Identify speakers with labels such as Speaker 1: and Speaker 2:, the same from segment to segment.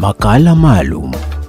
Speaker 1: Makala maalum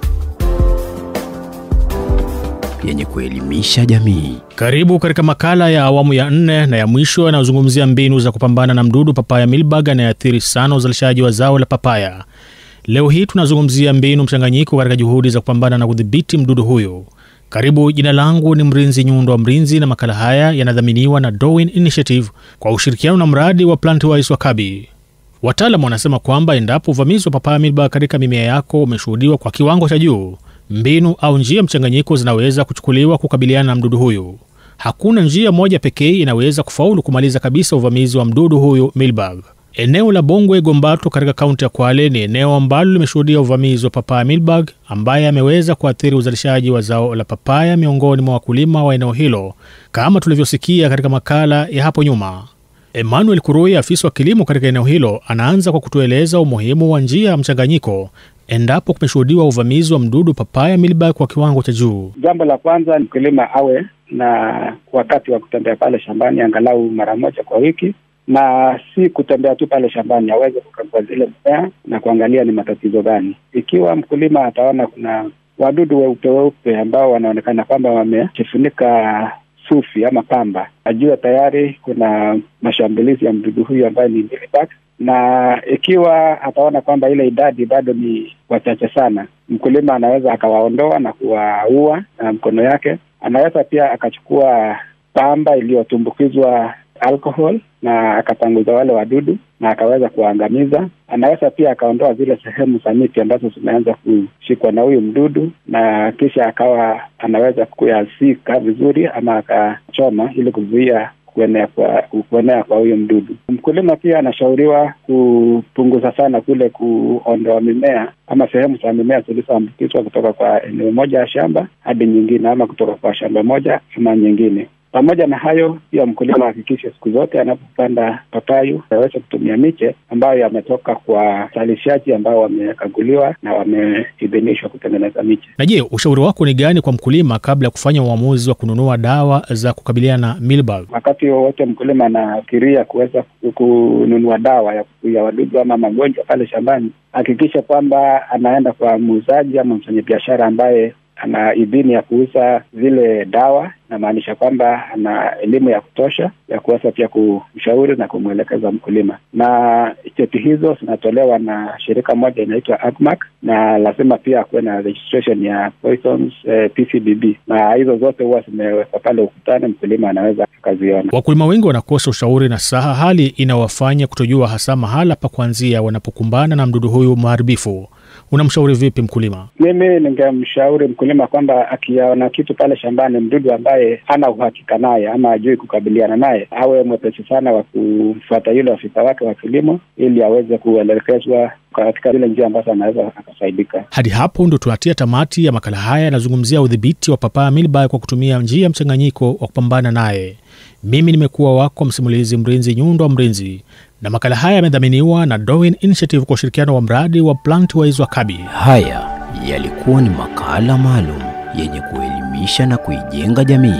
Speaker 1: yenye kuelimisha jamii.
Speaker 2: Karibu katika makala ya awamu ya nne na ya mwisho yanayozungumzia mbinu za kupambana na mdudu papaya milbag anayeathiri sana uzalishaji wa zao la papaya. Leo hii tunazungumzia mbinu mchanganyiko katika juhudi za kupambana na kudhibiti mdudu huyu. Karibu, jina langu ni Mrinzi Nyundo wa Mrinzi, na makala haya yanadhaminiwa na Darwin Initiative kwa ushirikiano na mradi wa Plantwise wa Kabi. Wataalamu wanasema kwamba endapo uvamizi wa papaya milbag katika mimea yako umeshuhudiwa kwa kiwango cha juu, mbinu au njia mchanganyiko zinaweza kuchukuliwa kukabiliana na mdudu huyu. Hakuna njia moja pekee inaweza kufaulu kumaliza kabisa uvamizi wa mdudu huyu milbag. Eneo la Bongwe Gombato katika kaunti ya Kwale ni eneo ambalo limeshuhudia uvamizi wa papaya milbag ambaye ameweza kuathiri uzalishaji wa zao la papaya miongoni mwa wakulima wa eneo hilo, kama tulivyosikia katika makala ya hapo nyuma. Emmanuel Kurui, afisa wa kilimo katika eneo hilo, anaanza kwa kutueleza umuhimu wa njia ya mchanganyiko endapo kumeshuhudiwa uvamizi wa mdudu papaya milbag kwa kiwango cha juu.
Speaker 3: Jambo la kwanza, mkulima awe na wakati wa kutembea pale shambani angalau mara moja kwa wiki, na si kutembea tu pale shambani, aweze kukagua zile mimea na kuangalia ni matatizo gani. Ikiwa mkulima ataona kuna wadudu weupe weupe ambao wanaonekana kwamba wamejifunika sufi ama pamba, ajue tayari kuna mashambulizi ya mdudu huyu ambaye ni mealybugs na ikiwa ataona kwamba ile idadi bado ni wachache sana, mkulima anaweza akawaondoa na kuwaua na mkono yake. Anaweza pia akachukua pamba iliyotumbukizwa alcohol na akapanguza wale wadudu na akaweza kuwaangamiza. Anaweza pia akaondoa zile sehemu za miti ambazo zimeanza kushikwa na huyu mdudu, na kisha akawa anaweza kuyasika vizuri ama akachoma ili kuzuia kuenea kwa kuenea kwa huyo mdudu. Mkulima pia anashauriwa kupunguza sana kule kuondoa mimea ama sehemu za mimea zilizoambukizwa kutoka kwa eneo moja ya shamba hadi nyingine, ama kutoka kwa shamba moja ama nyingine. Pamoja na hayo, pia mkulima ahakikishe siku zote anapopanda papayu aweze kutumia miche ambayo yametoka kwa wazalishaji ambao wamekaguliwa na wameidhinishwa kutengeneza miche.
Speaker 2: Na je, ushauri wako ni gani kwa mkulima kabla ya kufanya uamuzi wa kununua dawa za kukabiliana na milbag?
Speaker 3: Wakati wowote mkulima anafikiria kuweza kununua dawa ya kuzuia wadudu ama magonjwa pale shambani, hakikisha kwamba anaenda kwa muuzaji ama mfanyabiashara ambaye ana idhini ya kuuza zile dawa. Inamaanisha kwamba ana elimu ya kutosha ya kuweza pia kumshauri na kumwelekeza mkulima, na cheti hizo zinatolewa na shirika moja inaitwa AGMAC, na lazima pia kuwe na registration ya Poisons eh, PCBB, na hizo zote huwa zimewekwa pale ukutani, mkulima anaweza akaziona.
Speaker 2: Wakulima wengi wanakosa ushauri na saha, hali inawafanya kutojua hasa mahala pa kuanzia wanapokumbana na mdudu huyu mharibifu. Unamshauri vipi mkulima?
Speaker 3: Mimi ningemshauri mkulima kwamba akiona kitu pale shambani, mdudu ambaye hana uhakika naye ama ajui kukabiliana naye, awe mwepesi sana wa kufuata yule afisa wake wa kilimo, ili aweze kuelekezwa katika zile njia ambazo anaweza akasaidika.
Speaker 2: Hadi hapo ndo tunatia tamati ya makala haya yanazungumzia udhibiti wa papaya milbag kwa kutumia njia mchanganyiko wa kupambana naye. Mimi nimekuwa wako msimulizi Mrinzi Nyundo wa Mrinzi, na makala haya yamedhaminiwa na Darwin Initiative kwa ushirikiano wa mradi wa Plantwise wa Kabi.
Speaker 1: Haya yalikuwa ni makala maalum yenye kuelimisha na kuijenga jamii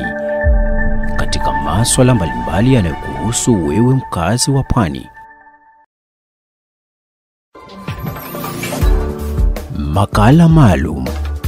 Speaker 1: katika maswala mbalimbali yanayokuhusu wewe mkazi wa pwani. Makala maalum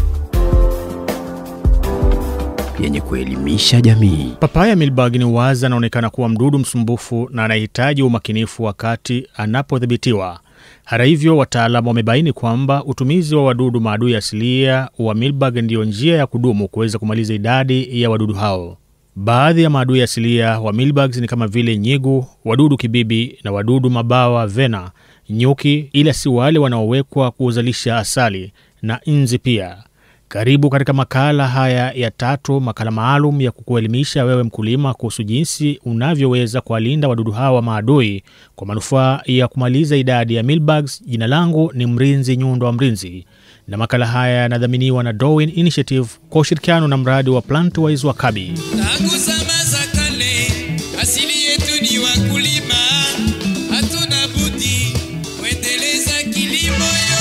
Speaker 1: yenye kuelimisha jamii.
Speaker 2: Papaya milbag ni wazi anaonekana kuwa mdudu msumbufu na anahitaji umakinifu wakati anapodhibitiwa. Hata hivyo, wataalamu wamebaini kwamba utumizi wa wadudu maadui asilia wa milbag ndiyo njia ya kudumu kuweza kumaliza idadi ya wadudu hao. Baadhi ya maadui asilia wa milbugs ni kama vile nyigu, wadudu kibibi na wadudu mabawa vena, nyuki, ila si wale wanaowekwa kuzalisha asali na nzi pia. Karibu katika makala haya ya tatu, makala maalum ya kukuelimisha wewe mkulima kuhusu jinsi unavyoweza kuwalinda wadudu hawa maadui kwa manufaa ya kumaliza idadi ya milbugs. Jina langu ni Mrinzi Nyundo wa Mrinzi, na makala haya yanadhaminiwa na Darwin Initiative kwa ushirikiano na mradi wa Plantwise wa Kabi.
Speaker 4: Tangu zama za kale, asili yetu ni wakulima, hatuna budi kuendeleza kilimo yo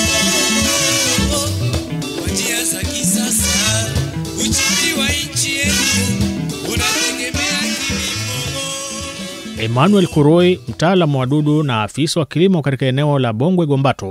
Speaker 4: kwa njia za kisasa. Uchumi wa nchi yetu unategemea kilimo.
Speaker 2: Emmanuel Kuroi, mtaalamu wa wadudu na afisa wa kilimo katika eneo la Bongwe Gombato,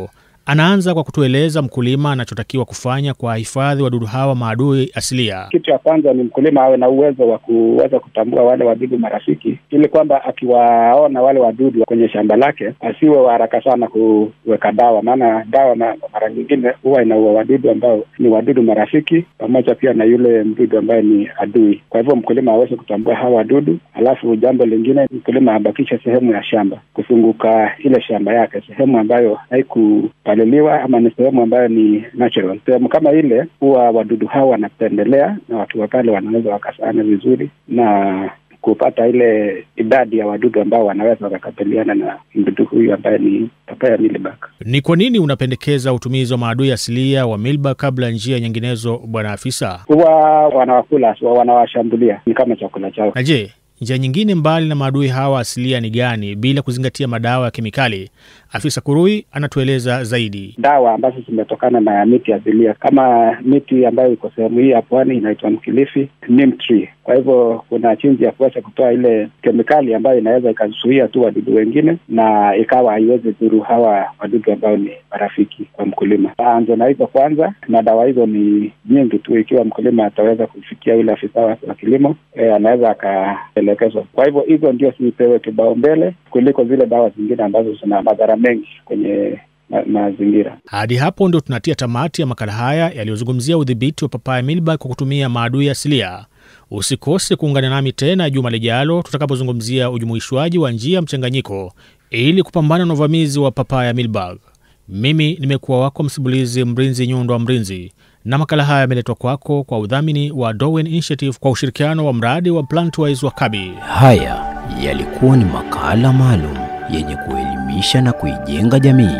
Speaker 2: Anaanza kwa kutueleza mkulima anachotakiwa kufanya kwa hifadhi wadudu hawa maadui asilia.
Speaker 3: Kitu ya kwanza ni mkulima awe na uwezo wa kuweza kutambua wale wadudu marafiki, ili kwamba akiwaona wale wadudu kwenye shamba lake asiwe wa haraka sana kuweka dawa, maana dawa ma- mara nyingine huwa inaua wadudu ambao ni wadudu marafiki, pamoja pia na yule mdudu ambaye ni adui. Kwa hivyo mkulima aweze kutambua hawa wadudu, alafu jambo lingine mkulima abakishe sehemu ya shamba kuzunguka ile shamba yake, sehemu ambayo haikupaliliwa ama ni sehemu ambayo ni natural. Sehemu kama ile huwa wadudu hawa wanapendelea na watu wa pale wanaweza wakasana vizuri na kupata ile idadi ya wadudu ambao wanaweza wakakabiliana na mdudu huyu ambaye ni papaya mealybug.
Speaker 2: Ni kwa nini unapendekeza utumizi wa maadui asilia wa milba kabla ya njia nyinginezo, bwana afisa?
Speaker 3: Huwa wanawakula, so wanawashambulia, ni kama chakula chao.
Speaker 2: Na je, njia nyingine mbali na maadui hawa asilia ni gani, bila kuzingatia madawa ya kemikali? Afisa Kurui anatueleza zaidi.
Speaker 3: dawa ambazo zimetokana na miti asilia kama miti ambayo iko sehemu hii ya pwani inaitwa mkilifi neem tree. Kwa hivyo kuna jinsi ya kuweza kutoa ile kemikali ambayo inaweza ikazuia tu wadudu wengine na ikawa haiwezi dhuru hawa wadudu ambao ni marafiki kwa mkulima. Aanze na hizo kwanza, na dawa hizo ni nyingi tu. Ikiwa mkulima ataweza kufikia yule afisa wa wa kilimo e, anaweza akaelekezwa. Kwa hivyo hizo ndio zipewe kibao mbele kuliko zile dawa zingine ambazo zina madhara mengi kwenye ma- mazingira.
Speaker 2: Hadi hapo ndio tunatia tamati ya makala haya yaliyozungumzia udhibiti wa papaya milba kwa kutumia maadui asilia. Usikose kuungana nami tena juma lijalo tutakapozungumzia ujumuishwaji wa njia mchanganyiko ili kupambana na uvamizi wa papaya milbag. Mimi nimekuwa wako msimulizi Mrinzi Nyundo wa Mrinzi, na makala haya yameletwa kwako kwa udhamini wa Darwin Initiative kwa ushirikiano wa mradi wa Plantwise wa Kabi.
Speaker 1: Haya yalikuwa ni makala maalum yenye kuelimisha na kuijenga jamii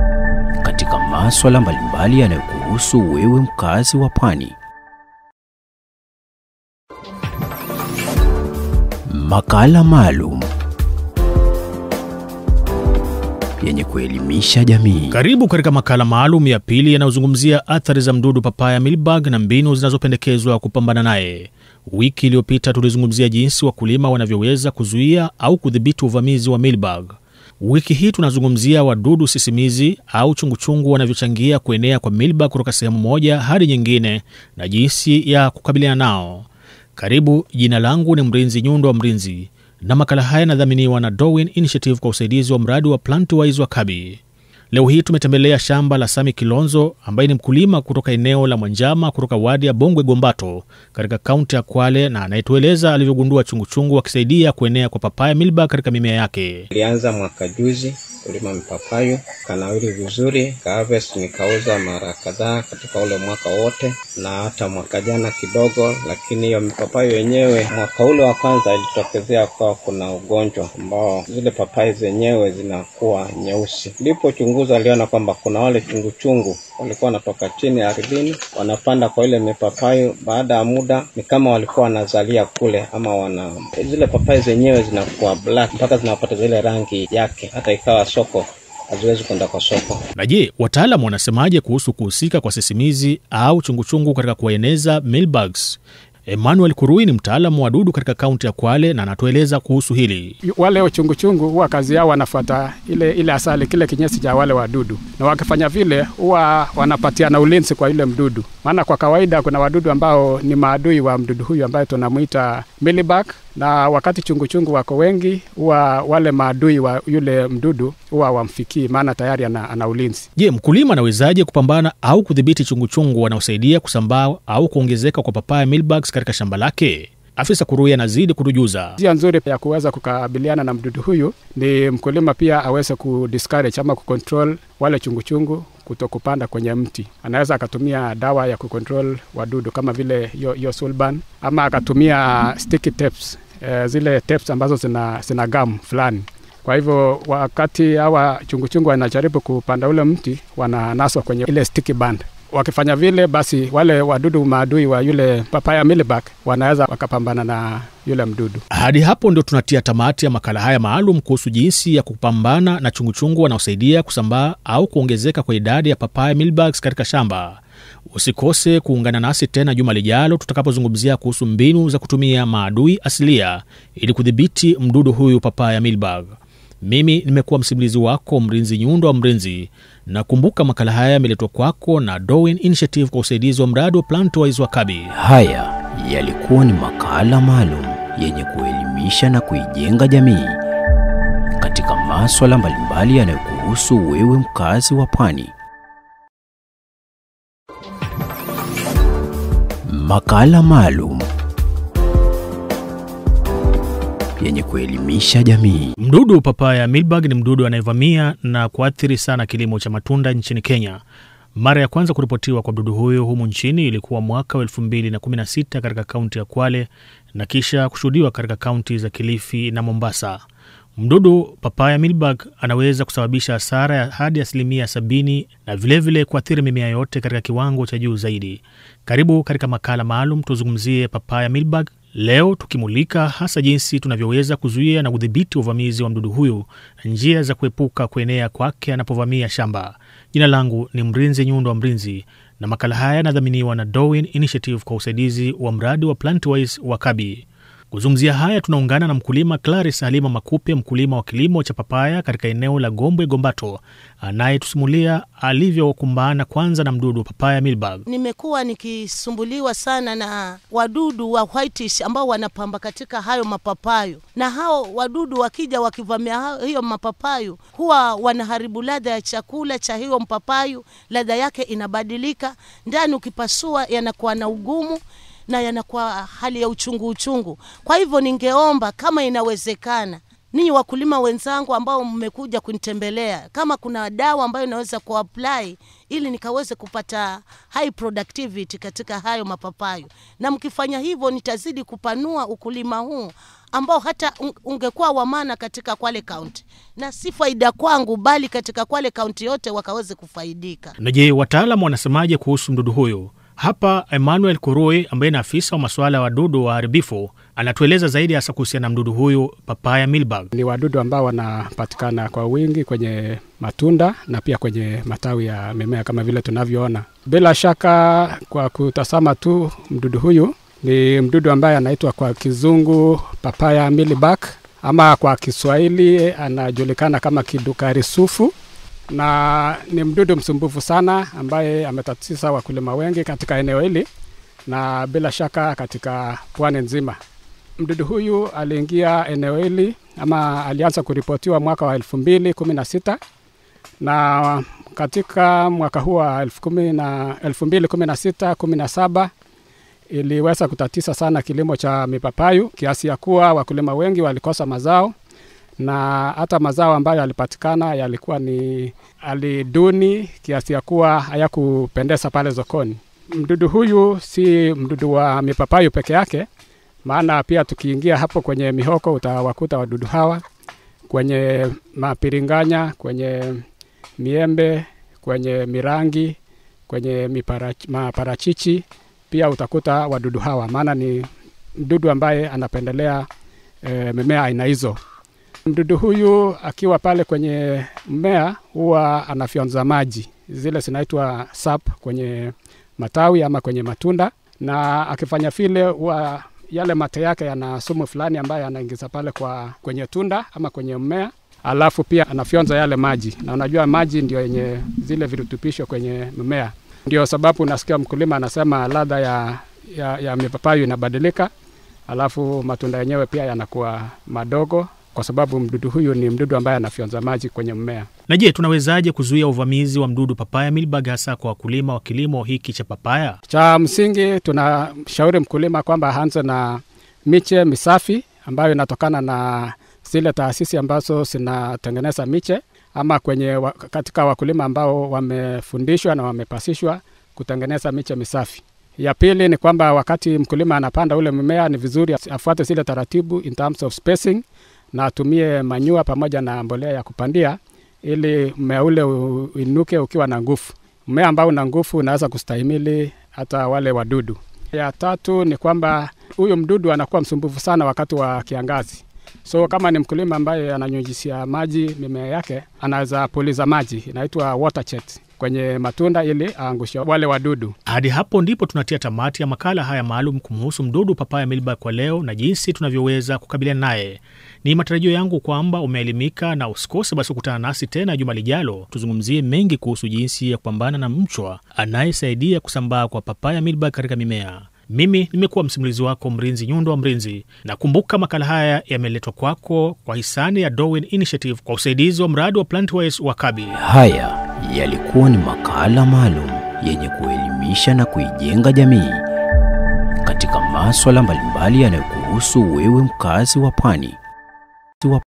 Speaker 1: katika maswala mbalimbali yanayokuhusu wewe mkazi wa pwani. Makala maalum yenye kuelimisha jamii.
Speaker 2: Karibu katika makala maalum ya pili yanayozungumzia athari za mdudu papaya milbag na mbinu zinazopendekezwa kupambana naye. Wiki iliyopita tulizungumzia jinsi wakulima wanavyoweza kuzuia au kudhibiti uvamizi wa milbag. Wiki hii tunazungumzia wadudu sisimizi au chunguchungu wanavyochangia kuenea kwa milbag kutoka sehemu moja hadi nyingine na jinsi ya kukabiliana nao. Karibu, jina langu ni Mrinzi Nyundo wa Mrinzi na makala haya yanadhaminiwa na Darwin Initiative kwa usaidizi wa mradi wa Plantwise wa Kabi. Leo hii tumetembelea shamba la Sami Kilonzo ambaye ni mkulima kutoka eneo la Mwanjama kutoka wadi ya Bongwe Gombato katika kaunti ya Kwale na anayetueleza alivyogundua chunguchungu akisaidia kuenea kwa papaya milba katika mimea yake.
Speaker 5: Nilianza mwaka juzi kulima mipapayo, kanawiri vizuri, kaharvest nikauza mara kadhaa katika ule mwaka wote, na hata mwaka jana kidogo. Lakini hiyo mipapayo yenyewe mwaka ule wa kwanza ilitokezea kwa kuna ugonjwa ambao zile papai zenyewe zinakuwa nyeusi. Nilipochunguza aliona kwamba kuna wale chunguchungu walikuwa wanatoka chini ardhini, wanapanda kwa ile mipapayo. Baada ya muda ni kama walikuwa wanazalia kule, ama wana zile papai zenyewe zinakuwa black mpaka zinapata zile rangi yake, hata ikawa soko haziwezi kwenda kwa soko.
Speaker 2: Na je, wataalamu wanasemaje kuhusu kuhusika kwa sisimizi au chunguchungu katika kueneza milbugs? Emmanuel Kurui ni mtaalamu wa wadudu katika kaunti ya Kwale na anatueleza kuhusu hili.
Speaker 6: wale uchunguchungu huwa kazi yao wanafuata ile ile asali, kile kinyesi cha wale wadudu, na wakifanya vile huwa wanapatiana ulinzi kwa yule mdudu. Maana kwa kawaida kuna wadudu ambao ni maadui wa mdudu huyu ambaye tunamwita mealybug, na wakati chunguchungu wako wengi, huwa wale maadui wa yule mdudu huwa wamfikii, maana tayari ana, ana ulinzi.
Speaker 2: Je, mkulima anawezaje kupambana au kudhibiti chunguchungu wanaosaidia kusambaa au kuongezeka kwa papaya milbugs katika shamba lake? Afisa Kurui anazidi kutujuza.
Speaker 6: Njia nzuri ya kuweza kukabiliana na mdudu huyu ni mkulima pia aweze kudiscourage ama kucontrol wale chunguchungu kuto kupanda kwenye mti. Anaweza akatumia dawa ya kucontrol wadudu kama vile hiyo hiyo sulban, ama akatumia sticky tapes, eh, zile tapes ambazo zina, zina gum fulani. Kwa hivyo wakati hawa chunguchungu wanajaribu kupanda ule mti, wananaswa kwenye ile sticky band. Wakifanya vile, basi wale wadudu maadui wa yule papaya mealybug wanaweza wakapambana na yule mdudu.
Speaker 2: Hadi hapo ndio tunatia tamati ya makala haya maalum kuhusu jinsi ya kupambana na chunguchungu wanaosaidia kusambaa au kuongezeka kwa idadi ya papaya milbugs katika shamba. Usikose kuungana nasi tena juma lijalo tutakapozungumzia kuhusu mbinu za kutumia maadui asilia ili kudhibiti mdudu huyu papaya milbug. Mimi nimekuwa msimulizi wako Mrinzi Nyundo wa Mrinzi, na kumbuka makala haya yameletwa kwako na Darwin Initiative kwa usaidizi wa mradi wa Plantwise wa Kabi.
Speaker 1: Haya yalikuwa ni makala maalum yenye kuelimisha na kuijenga jamii katika maswala mbalimbali yanayokuhusu wewe mkazi wa pwani. Makala maalum yenye kuelimisha jamii.
Speaker 2: Mdudu papaya milbag ni mdudu anayevamia na kuathiri sana kilimo cha matunda nchini Kenya. Mara ya kwanza kuripotiwa kwa mdudu huyo humu nchini ilikuwa mwaka wa 2016 katika kaunti ya Kwale na kisha kushuhudiwa katika kaunti za Kilifi na Mombasa. Mdudu papaya milbag anaweza kusababisha hasara ya hadi asilimia sabini na vilevile kuathiri mimea yote katika kiwango cha juu zaidi. Karibu katika makala maalum tuzungumzie papaya milbag leo, tukimulika hasa jinsi tunavyoweza kuzuia na kudhibiti uvamizi wa mdudu huyu na njia za kuepuka kuenea kwake anapovamia shamba. Jina langu ni Mrinzi Nyundo wa Mrinzi na makala haya yanadhaminiwa na Darwin Initiative kwa usaidizi wa mradi wa Plantwise wa Kabi. Kuzungumzia haya tunaungana na mkulima Claris Halima Makupe, mkulima wa kilimo cha papaya katika eneo la Gombwe Gombato, anayetusimulia alivyokumbana kwanza na mdudu papaya milbag.
Speaker 7: Nimekuwa nikisumbuliwa sana na wadudu wa whitish ambao wanapamba katika hayo mapapayo, na hao wadudu wakija wakivamia hao- hiyo mapapayo huwa wanaharibu ladha ya chakula cha hiyo mpapayo, ladha yake inabadilika, ndani ukipasua yanakuwa na ugumu na yanakuwa hali ya uchungu uchungu. Kwa hivyo ningeomba kama inawezekana ninyi wakulima wenzangu ambao mmekuja kunitembelea, kama kuna dawa ambayo inaweza kuapply ili nikaweze kupata high productivity katika hayo mapapayo, na mkifanya hivyo nitazidi kupanua ukulima huu ambao hata un- ungekuwa wa maana katika Kwale County, na si faida kwangu, bali katika Kwale County yote wakaweze kufaidika.
Speaker 2: Na je, wataalamu wanasemaje kuhusu mdudu huyu? Hapa Emmanuel Kurui ambaye ni afisa wa masuala ya wadudu waharibifu anatueleza zaidi hasa kuhusiana na mdudu huyu papaya milbag.
Speaker 6: Ni wadudu ambao wanapatikana kwa wingi kwenye matunda na pia kwenye matawi ya mimea kama vile tunavyoona. Bila shaka, kwa kutazama tu mdudu huyu ni mdudu ambaye anaitwa kwa kizungu papaya mealybug ama kwa Kiswahili anajulikana kama kidukari sufu na ni mdudu msumbufu sana ambaye ametatiza wakulima wengi katika eneo hili na bila shaka katika pwani nzima. Mdudu huyu aliingia eneo hili ama alianza kuripotiwa mwaka wa elfu mbili kumi na sita na katika mwaka huu wa elfu kumi na elfu mbili kumi na sita kumi na saba iliweza kutatiza sana kilimo cha mipapayu kiasi ya kuwa wakulima wengi walikosa mazao na hata mazao ambayo yalipatikana yalikuwa ni aliduni kiasi ya kuwa hayakupendeza pale sokoni. Mdudu huyu si mdudu wa mipapayu peke yake, maana pia tukiingia hapo kwenye mihoko utawakuta wadudu hawa kwenye mapiringanya, kwenye miembe, kwenye mirangi, kwenye miparachi, maparachichi pia utakuta wadudu hawa, maana ni mdudu ambaye anapendelea e, mimea aina hizo. Mdudu huyu akiwa pale kwenye mmea huwa anafyonza maji zile zinaitwa sap kwenye matawi ama kwenye matunda, na akifanya vile huwa yale mate yake yana sumu fulani ambayo anaingiza pale kwa kwenye tunda ama kwenye mmea, alafu pia anafyonza yale maji, na unajua maji ndio yenye zile virutubisho kwenye mmea. Ndio sababu unasikia mkulima anasema ladha ya, ya, ya mipapayu inabadilika, alafu matunda yenyewe pia yanakuwa madogo kwa sababu mdudu huyu ni mdudu ambaye anafyonza maji kwenye mmea.
Speaker 2: Na je, tunawezaje kuzuia uvamizi wa mdudu papaya milbag hasa kwa wakulima wa kilimo hiki cha papaya?
Speaker 6: Cha msingi tunashauri mkulima kwamba aanze na miche misafi ambayo inatokana na zile taasisi ambazo zinatengeneza miche ama kwenye wa, katika wakulima ambao wamefundishwa na wamepasishwa kutengeneza miche misafi. Ya pili ni kwamba wakati mkulima anapanda ule mmea, ni vizuri afuate zile taratibu in terms of spacing na atumie manyua pamoja na mbolea ya kupandia ili mmea ule uinuke ukiwa na nguvu. Mmea ambao una nguvu unaweza kustahimili hata wale wadudu. Ya tatu ni kwamba huyu mdudu anakuwa msumbufu sana wakati wa kiangazi. So kama ni mkulima ambaye ananyunyizia maji mimea yake, anaweza puliza maji, inaitwa water jet. kwenye matunda ili aangushe wale wadudu.
Speaker 2: Hadi hapo ndipo tunatia tamati ya makala haya maalum kumhusu mdudu papaya milbag kwa leo na jinsi tunavyoweza kukabiliana naye. Ni matarajio yangu kwamba umeelimika na usikose basi kukutana nasi tena juma lijalo, tuzungumzie mengi kuhusu jinsi ya kupambana na mchwa anayesaidia kusambaa kwa papaya milbag katika mimea. Mimi nimekuwa msimulizi wako Mrinzi Nyundo wa Mrinzi, na kumbuka makala haya yameletwa kwako kwa hisani ya Darwin Initiative kwa usaidizi wa mradi wa Plantwise wa Kabi.
Speaker 1: Haya yalikuwa ni makala maalum yenye kuelimisha na kuijenga jamii katika maswala mbalimbali yanayokuhusu wewe mkazi wa pwani.